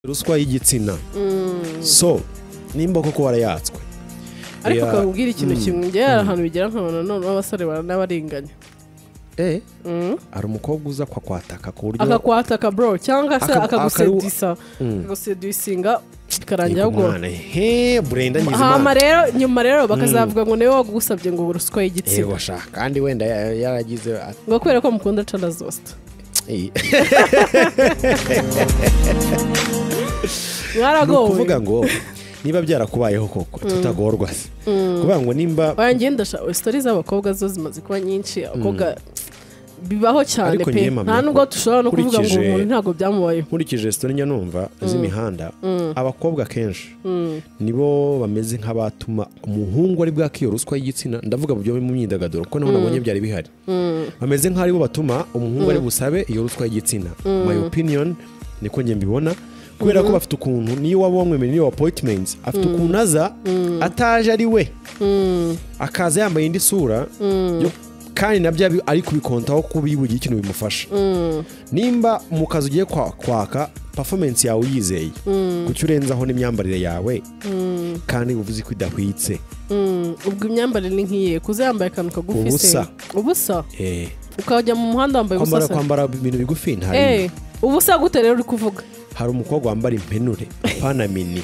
ruswa y'igitsina so nimba koko warayatswe ariko Ya- ukakubwira ikintu Mm. kimwe njyewe hari ahantu bigera nkabona none abasore baranabarenganya Eh, Mm. hari umukobwa uza kwakwataka ku buryo akakwataka bro cyangwa se Aka- akagusedisa Mm. akagusedusinga bikarangira Yego ahubwo mwana, he burendanyiza hama imana rero nyuma rero bakazavuga ngo niwe wagusabye ngo ruswa y'igitsina yego shaka kandi wenda ya- yaragize ati- ngo kubera ko mukunda cana zosita Eh, ni ukuvuga mwaragowe ngo niba byarakubayeho koko tutagorwa se kuvuga ngo nimba oya njye ndashaka sitori z'abakobwa zo zimaze kuba nyinshi abakobwa bibaho cyane Ariko pe njye mpamya nta nubwo ko dushobora no kuvuga ngo nkurikije- umuntu ntabwo byamubayeho nkurikije sitori njya numva z'imihanda abakobwa kenshi nibo bameze nk'abatuma umuhungu ari bwake iyo ruswa y'igitsina ndavuga mu byo mu myidagaduro kuko nabo nabonye byari bihari bameze nk'aho aribo batuma umuhungu ari busabe iyo ruswa y'igitsina my opinion niko njye mbibona kubera ko bafite ukuntu niyo waba wamwemereye niyo appointments afite ukuntu aza ataje ari we akaza yambaye indi sura yo- kandi nabyo abi- ari kubikontaho ko bibugiye ikintu bimufasha nimba mu kazi ugiye kwa- kwaka performance yawe uyizeye kuki urenzaho n'imyambarire yawe kandi uvuze ko idahwitse Mm, ubwo imyambarire ni nk'iye kuza yambaye akantu kagufi se Ubusa. ubusa Eh, ukajya mu muhanda wambaye ubusa kwambara se kwambara ibintu bigufi ntari Eh, ubusa gute rero uri kuvuga hari umukobwa wambara impenure apana mini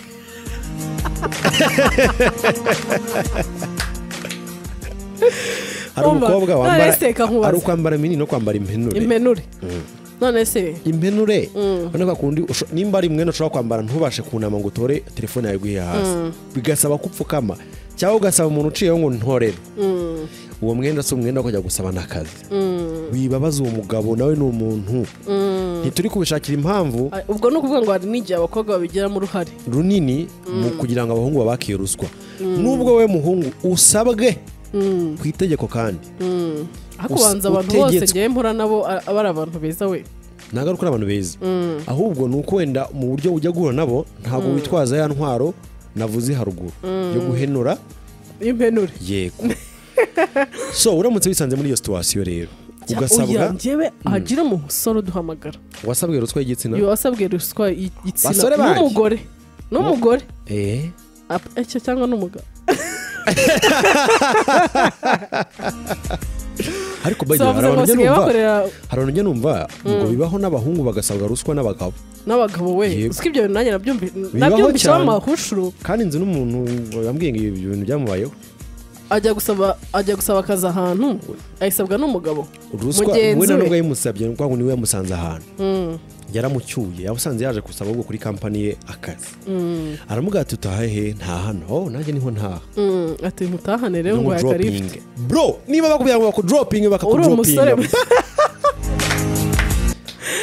hari Umva, umukobwa wambara none se nkakubaza. ari ukwambara mini no kwambara impenure impenure none se impenure urabona ko kundi usho- nimba ari umwenda ushobora kwambara ntubashe kunama ngo utore telefone yawe iguhe hasi bigasaba ko upfukama cyangwa ugasaba umuntu uciyeho ngo ntorere uwo mwenda si umwenda wo kujya gusaba n'akazi wibabaza uwo mugabo nawe ni umuntu ntituri kubishakira impamvu Ah, ubwo ni ukuvuga ngo hari n'igihe abakobwa babigiramo uruhare runini mu kugira ngo abahungu babakiye ruswa nubwo we muhungu usabwe ku itegeko kandi ariko Usa- ubanza abantu bose utegetswe. ngewe mpura nabo a- aba ari abantu beza we ntabwo ari uko ari abantu beza ahubwo ni uko wenda mu buryo ujya guhura nabo ntabwo witwaza ya ntwaro navuze haruguru yo guhenura impenure yego so uramutse wisanze muri iyo situwasiyo rero Cya- oya, ugasabwa njyewe hagira umusore uduhamagara wasabwe ruswa y'igitsina iyo wasabwe ruswa y- Basore igitsina banjye. n'umugore n'umugore eh Ap- icyo cyangwa n'umugabo ariko by the So, way, hari bavuze abantu ngo basigaye njya numva bakorera hari abantu njya numva ngo bibaho n'abahungu bagasabwa ruswa n'abagabo n'abagabo we Yego. usiko ibyo bintu nanjye nabyumvi- Bibaho nabyumvisemo cyane. amahushuru kandi nzi n'umuntu yambwiye ngo ibyo bintu byamubayeho ajya gusaba ajya gusaba akazi ahantu ayisabwa n'umugabo ruswa we mugenzi na nubwo we yayimusabye ni ukuvuga ngo niwe yamusanze ahantu yaramucyuye yamusanze yaje gusaba ngo kuri kampani ye akazi aramuga ati utaha he nta hano oh nanjye niho ntaha Mm, ati mutahane rero ngo yakarifu dropping bro niba bakubwira ngo bakudoropinge uri umusore bakakudropinga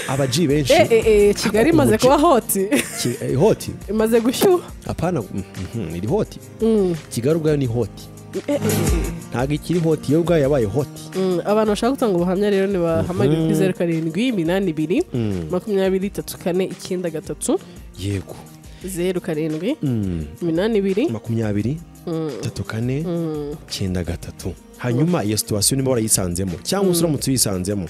abaji benshi Eh, eh, eh, kigali imaze kuba hoti Ki- eh, hoti imaze gushyuha apana mm, mhm, iri hoti Mm, kigali ubwayo ni hoti eh, eh, eh. ntabwo ikiri hoti yo ubwayo yabaye hoti Mm, abantu bashaka gutanga ubuhamya rero nibahamagare kuri zeru karindwi iminani ibiri makumyabiri itatu kane icyenda gatatu yego zeru karindwi Mm. iminani ibiri makumyabiri tatu kane cyenda gatatu hanyuma iyo situwasiyo niba warayisanzemo cyangwa se uramutse uyisanzemo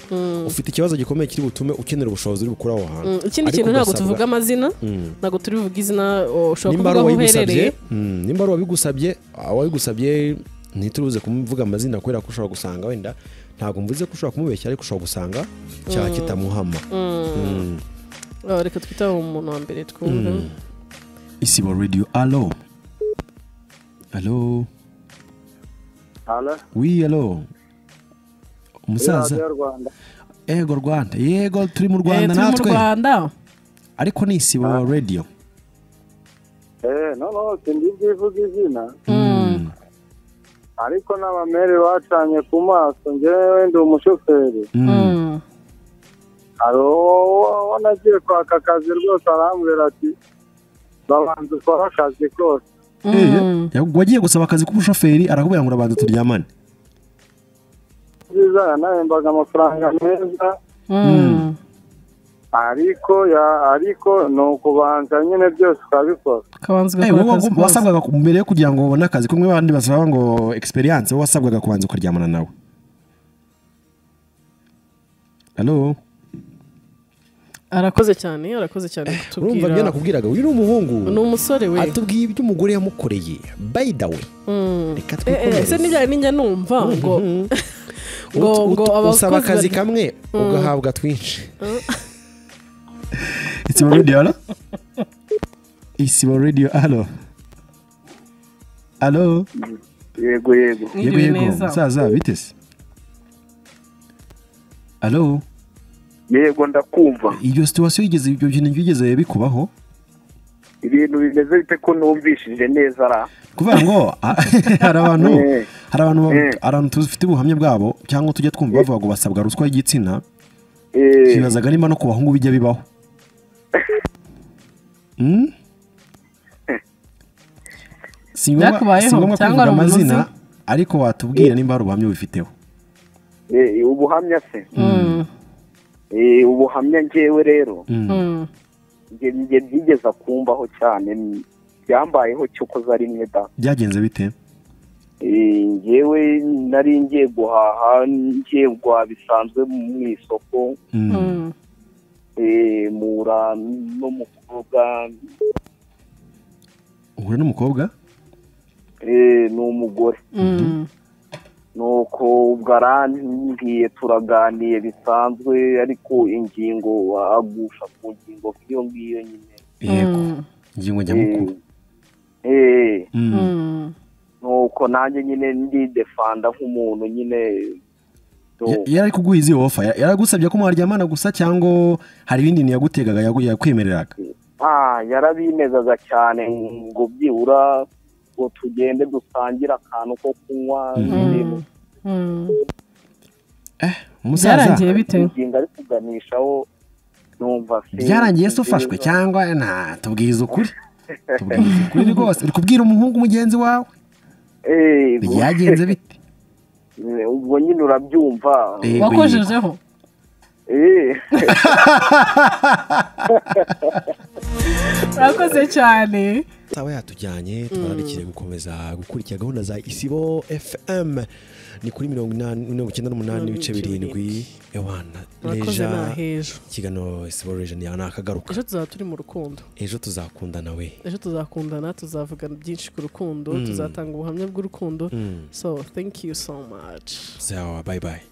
ufite ikibazo gikomeye kiri butume ukenera ubushobozi uri bukure aho hantu Mm, ikindi Ariko kintu ntabwo ugasabwa- tuvuga amazina ntabwo turi buvuge izina o, ushobora nimba ari kuvuga aho uwabigusabye uherereye mm, nimba ari uwabigusabye uwabigusabye ntituruze kumuvuga amazina kubera ko ushobora gusanga wenda ntabwo mvuze ko ushobora kumubeshya ariko ushobora gusanga cyaha kitamuhama Mm. Ah, reka twite umuntu wa mbere twumve isibo radiyo alo alo Halo, wi alo umusaza radiyo Rwanda. ego rwanda yego turi mu Eh, rwanda turi mu natwe rwanda ariko ni isibo radiyo Eh, noneho sindi byivuga izina ariko n'abamere bacanye ku maso ngewe ndi umushoferi Mm. hari uwo nagiye kwaka akazi rwose arambwira ati babanza ukore akazi kose wagiye gusaba akazi k'ubushoferi arakubwira ngo urabanza turyamane byiza yanahembaga amafaranga meza Mm. ariko ya- ariko ni ukubanza nyine byose ukabikora Kabanza Eh, ugakora wowe akazi wagomba- kose. wasabwaga ku- mbere yo kugira ngo ubone akazi kumwe abandi basaba ngo egisperiyanse wowe wasabwaga kubanza ukaryamana nawe halo arakoze cyane arakoze cyane urumva kutubwira ibyo nakubwiraga uyu ni umuhungu ni umusore we atubwiye ibyo umugore yamukoreye by the way reka Eh, eh, twikomereze ese nijyanye n'injya numva ngo ngo Ut- ut- ngo usaba akazi abakozi bari- kamwe ugahabwa twinshi It's your radio, hello? It's your radio, hello? Hello? yego yego Yego, mwiriwe yego, neza musaza, biteze. Hello? yego ndakumva Iyo situwasiyo yigeze, ibyo bintu byigeze bikubaho? ibintu bimeze bite ko numvishije neza ra Kuvuga ngo, ah, hari abantu, Eh. hari abantu, ba- Eh. hari abantu tuzifite ubuhamya bwabo, cyangwa tujya twumva bavuga ngo basabwa ruswa y'igitsina, Eh, twibazaga niba no ku bahungu bijya bibaho. Hmm? Si ngombwa- Byakubayeho, si ngombwa cyangwa kuvuga ari umuzi? amazina, ariko watubwira nimba hari ubuhamya ubifiteho. eh, ubuhamya se Eh, ubuhamya ngewe rero Mm. njye njye byigeza kumbaho cyane n- byambayeho cyo koza rimwe da byagenze bite Eh, njyewe nari ngiye guhaha ngiye guhaha bisanzwe mu isoko Mm. Mm. eh, mura n'umukobwa uhura n'umukobwa eh, ni umugore Mm. nuko ubwo arambwiye turaganiye bisanzwe ariko ingingo agusha ku ngingo nk'iyo ngiyo nyine yego Mm. ingingo nyamukuru Eh, eh, Mm. Mm. nuko nanjye nyine ndidefanda nk'umuntu nyine so, Ya- yari ari kuguha izi ofa Ya- yaragusabye ko mwaryamana gusa cyangwa hari ibindi bintu yagutegaga yagu- yakwemereraga ah, yarabinezaga cyane ngo byibura ngo tugende dusangire akantu ko kunywa n'ibintu Mm. umusaza byarangiye bite ingingo ari kuganishaho numva se byarangiye se ufashwe nziza. cyangwa nta tubwiza ukuri tubwiza ukuri rwose uri kubwira umuhungu mugenzi wawe Eh, ubwo- byagenze bite ubwo nyine urabyumva Yego, yego. wakojejeho Eh. urakoze cyane Sawa yatujyanye twararikire gukomeza gukurikira gahunda za isibo fm ni kuri mirongo inani mirongo icyenda n'umunani ibice birindwi ewana urakoze reja nahejo ikiganiro isibo reja ni akagaruka ejo tuzaba turi mu rukundo ejo tuzakundana we ejo tuzakundana tuzavugana byinshi ku rukundo tuzatanga ubuhamya bw'urukundo so thank you so much sawa bye bye